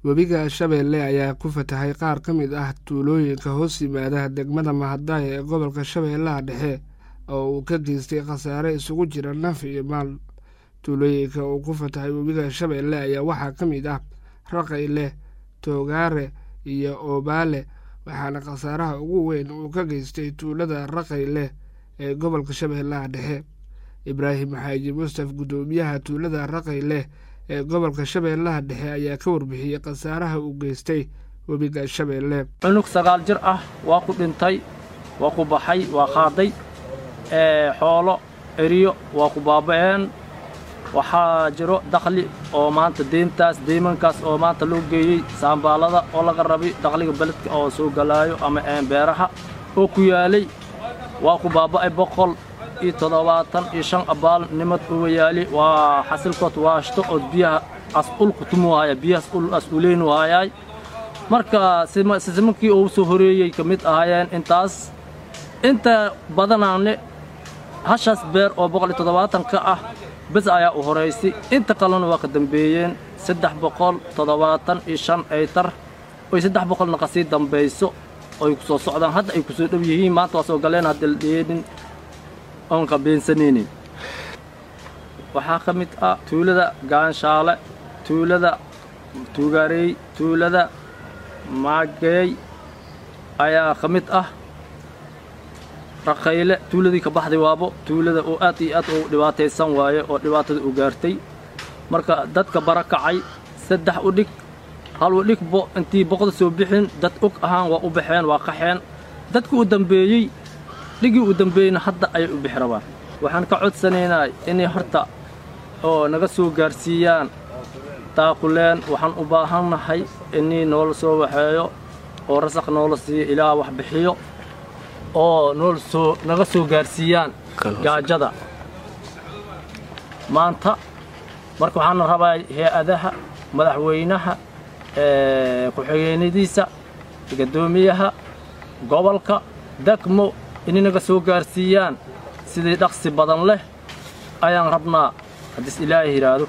webiga shabeelle ayaa ku fatahay qaar ka mid ah tuulooyinka hoos yimaada degmada mahadaya ee gobolka shabeellaha dhexe oo uu ka geystay khasaare isugu jira naf iyo maal tuulooyinka uu ku fatahay webiga shabeelle ayaa waxaa ka mid ah raqayle toogaare iyo oobaale waxaana khasaaraha ugu weyn uu ka geystay tuulada raqayle ee gobolka shabeellaha dhexe ibraahim xaaji mustaf guddoomiyaha tuulada raqayle ee gobolka shabeellaha dhexe ayaa ka warbixiyey khasaaraha uu geystay webiga shabeelle cunug sagaal jir ah waa ku dhintay waa ku baxay waa qaaday xoolo eriyo waa ku baaba'een waxaa jiro dakhli oo maanta deyntaas deymankaas oo maanta loo geeyey saambaalada oo laga rabay dakhliga beledka oo soo galaayo ama beeraha oo ku yaalay waa ku baaba'ay boqol iyo toddobaatan iyo shan abaal nimad uga yaali waa xasilkood waashto oo biyaha as-ul kutumuhaya biyahaas ul as-uleynu hayaay marka sisimankii uu soo horeeyey ka mid ahaayeen intaas inta badanaane hashaas beer oo boqol iyo toddobaatan ka ah bes ayaa u horaysay inta kalena waa ka dambeeyeen saddex boqol toddobaatan iyo shan aytar oy saddex boqolna kasii dambayso oy ku soo socdaan hadda ay ku soo dhow yihiin maanta waa soo galeen haddaldheedhin oon ka beensanaynin waxaa ka mid ah tuulada gaanshaale tuulada tuugaarey tuulada maageey ayaa ka mid ah raqayle tuuladii ka baxday waabo tuulada oo aad iyo aad u dhibaataysan waaye oo dhibaatada u gaartay marka dadka bara kacay saddex u dhig hal u dhigbo intii boqda soo bixin dad og ahaan waa u baxeen waa qaxeen dadka u dambeeyey dhigii u dambeeyeyna hadda ayay u bixi rabaan waxaan ka codsanaynaa inay horta oo naga soo gaarsiiyaan taakuleen waxaan u baahannahay inii noola soo waxeeyo oo rasaq noola siiyo ilaa wax bixiyo oo nool soo naga soo gaarsiiyaan gaajada maanta marka waxaana rabaa hay-adaha madaxweynaha ku-xigeenadiisa guddoomiyaha gobolka degmo inay naga soo gaarsiiyaan sidii dhaqsi badan leh ayaan rabnaa haddiis ilaahay yidhaahdo